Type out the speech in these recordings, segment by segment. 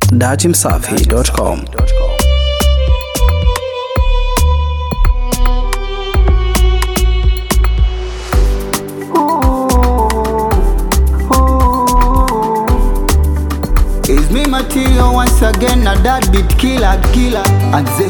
datimsafi.com. Is me material once again, na that beat killer, killer, and say.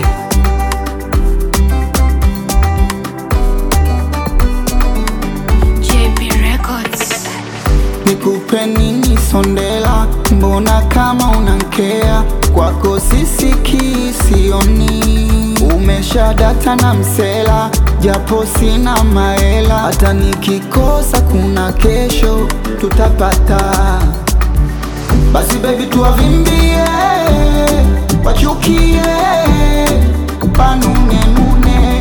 JP Records. Nikupe nini sondela, mbona kama unankea kwako sisiki sioni, umesha data na msela, japo sina maela, hata nikikosa kuna kesho tutapata. Basi baby tuwavimbie, wachukie, panune nune,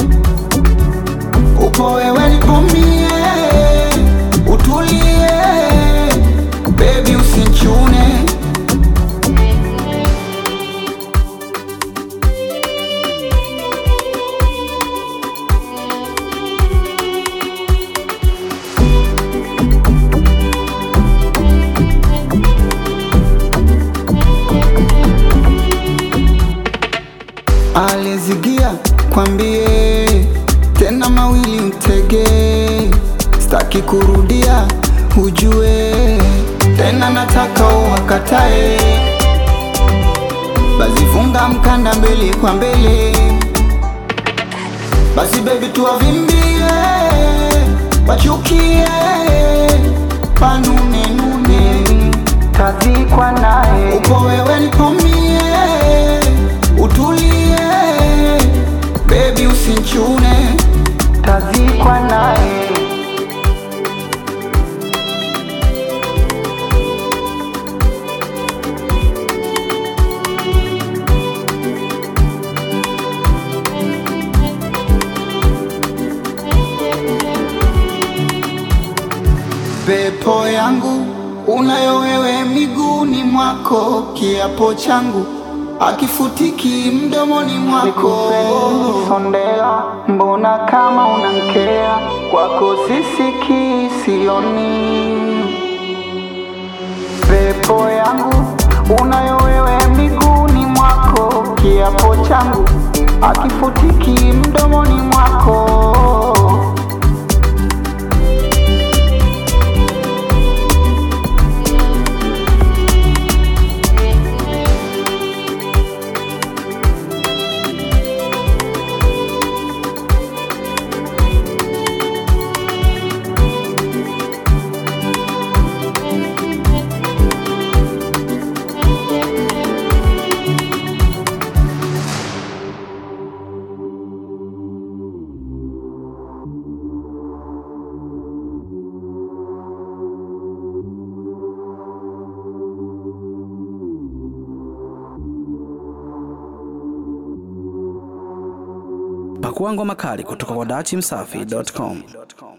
upo wewe nipomie, utulie, baby usinchune. Alizigia kwambie tena mawili mtege, staki kurudia, ujue tena nataka uwakatae, basi funga mkanda mbele kwa mbele, basi baby tuwavimbie, wachukie, panune nune, tazikwa naye, upo wewe nipomie, utulie, baby usinchune, tazikwa naye. Pepo yangu unayo wewe miguuni mwako, kiapo changu akifutiki mdomoni mwako. Sondela, mbona kama unankea kwako sisiki sioni. Pepo yangu unayo wewe miguuni mwako, kiapo changu akifutiki mdomoni mwako. Pakua ngoma kali kutoka kwa datimsafi.com.